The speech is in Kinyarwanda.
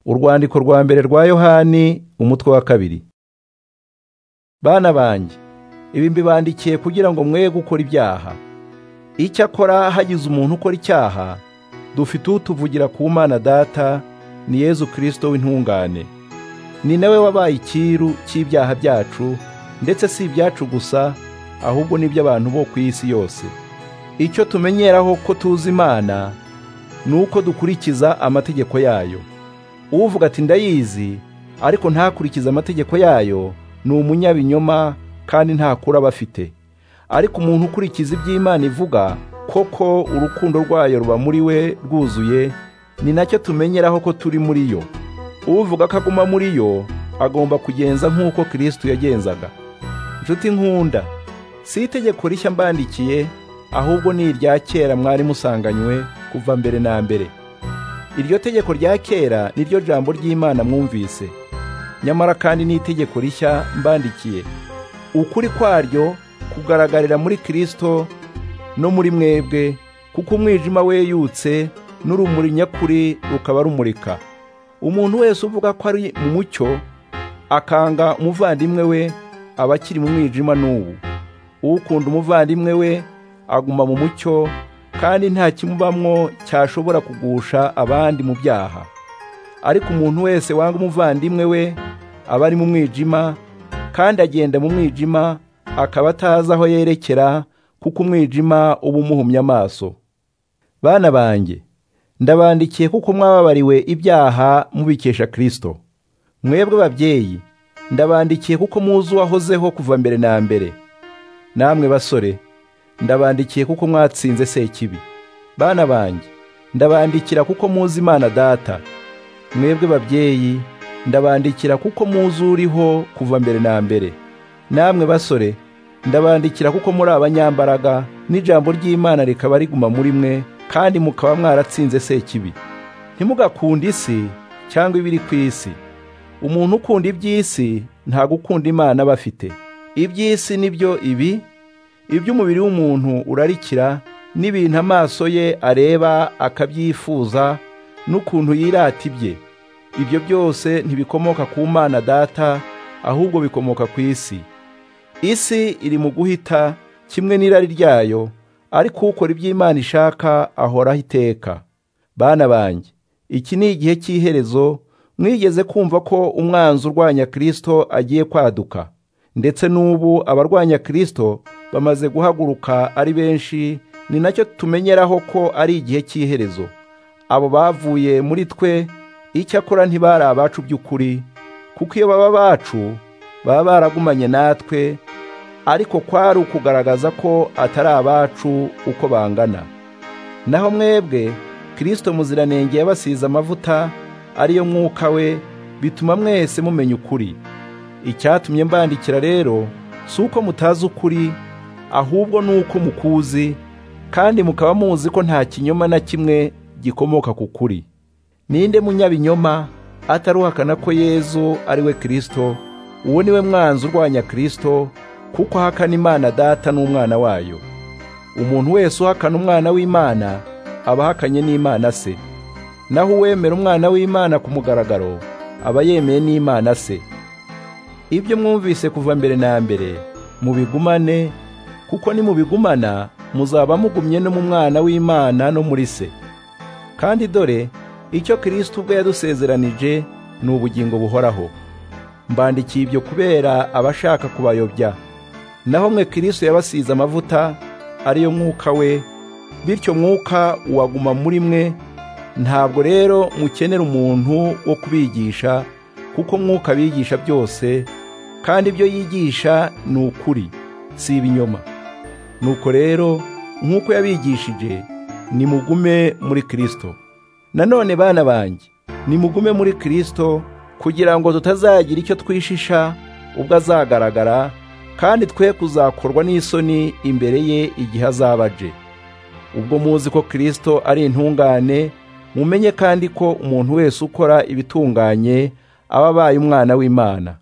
urwandiko rwa mbere rwa yohani umutwe wa kabiri bana banjye ibi mbibandikiye kugira ngo mwe gukora ibyaha icyakora hagize umuntu ukora icyaha dufite utuvugira ku mana data ni yezu kirisito w'intungane ni nawe wabaye ikiru cy'ibyaha byacu ndetse si ibyacu gusa ahubwo n'iby'abantu bo ku isi yose icyo tumenyeraho ko tuzi imana ni uko dukurikiza amategeko yayo uvuga ati ndayizi ariko ntakurikize amategeko yayo ni umunyabinyoma kandi ntakura aba afite ariko umuntu ukurikiza iby'imana ivuga koko urukundo rwayo ruba muri we rwuzuye ni nacyo tumenyeraho ko turi muri yo uvuga ko aguma muri yo agomba kugenza nk'uko kirisito yagenzaga inshuti nkunda si itegeko rishya mbandikiye ahubwo ni irya kera mwari musanganywe kuva mbere na mbere iryo tegeko rya kera ni ryo jambo ry'imana mwumvise nyamara kandi ni itegeko rishya mbandikiye ukuri kwaryo kugaragarira muri kirisito no muri mwebwe kuko umwijima weyutse n'urumuri nyakuri rukaba rumurika umuntu wese uvuga ko ari mu mucyo akanga umuvandimwe we aba akiri mu mwijima n'ubu ukunda umuvandimwe we aguma mu mucyo kandi nta kimubamwo cyashobora kugusha abandi mu byaha ariko umuntu wese wanga umuvandimwe we aba ari mu mwijima kandi agenda mu mwijima akaba atazi aho yerekera kuko umwijima uba umuhumye amaso bana banjye ndabandikiye kuko mwababariwe ibyaha mubikesha kirisito mwebwe babyeyi ndabandikiye kuko muzi uwahozeho kuva mbere na mbere namwe basore ndabandikiye kuko mwatsinze sekibi bana banjye ndabandikira kuko muzi imana data mwebwe babyeyi ndabandikira kuko muzi uriho kuva mbere na mbere namwe basore ndabandikira kuko muri abanyambaraga n'ijambo ry'imana rikaba riguma muri mwe kandi mukaba mwaratsinze sekibi ntimugakunde isi cyangwa ibiri ku isi umuntu ukunda iby'isi nta gukunda imana aba afite iby'isi nibyo ibi iby'umubiri w'umuntu urarikira n'ibintu amaso ye areba akabyifuza n'ukuntu yirata ibye ibyo byose ntibikomoka ku mana data ahubwo bikomoka ku isi isi iri mu guhita kimwe n'irari ryayo ariko ukora iby'imana ishaka ahoraho iteka bana banjye iki ni igihe cy'iherezo mwigeze kumva ko umwanzi urwanya kirisito agiye kwaduka ndetse n'ubu abarwanya kirisito bamaze guhaguruka ari benshi ni nacyo tumenyeraho ko ari igihe cy'iherezo abo bavuye muri twe icyakora ntibari abacu by'ukuri kuko iyo baba bacu baba baragumanye natwe ariko kwari ukugaragaza ko atari abacu uko bangana naho mwebwe kirisito muziranenge yabasize amavuta ariyo mwuka we bituma mwese mumenya ukuri icyatumye mbandikira rero si uko mutazi ukuri ahubwo ni uko mukuzi kandi mukaba muzi ko nta kinyoma na kimwe gikomoka ku kuri ninde munyabinyoma ataruhakana ko yezu ari we kirisito uwo ni we mwanzi urwanya kirisito kuko ahakana imana data n'umwana wayo umuntu wese uhakana umwana w'imana aba ahakanye n'imana se naho uwemera umwana w'imana ku mugaragaro aba yemeye n'imana se ibyo mwumvise kuva mbere na mbere mubigumane kuko nimubigumana muzaba mugumye no mu mwana w'imana no muri se kandi dore icyo kirisito ubwo yadusezeranije ni ubugingo buhoraho mbandikiye ibyo kubera abashaka kubayobya naho mwe kirisito yabasize amavuta ariyo mwuka we bityo mwuka uwaguma muri mwe ntabwo rero mukenera umuntu wo kubigisha kuko mwuka abigisha byose kandi ibyo yigisha ni ukuri si ibinyoma nuko rero nk'uko yabigishije nimugume muri kirisito nanone bana banjye nimugume muri kirisito kugira ngo tutazagira icyo twishisha ubwo azagaragara kandi twe kuzakorwa n'isoni imbere ye igihe azaba aje ubwo muzi ko kirisito ari intungane mumenye kandi ko umuntu wese ukora ibitunganye aba abaye umwana w'imana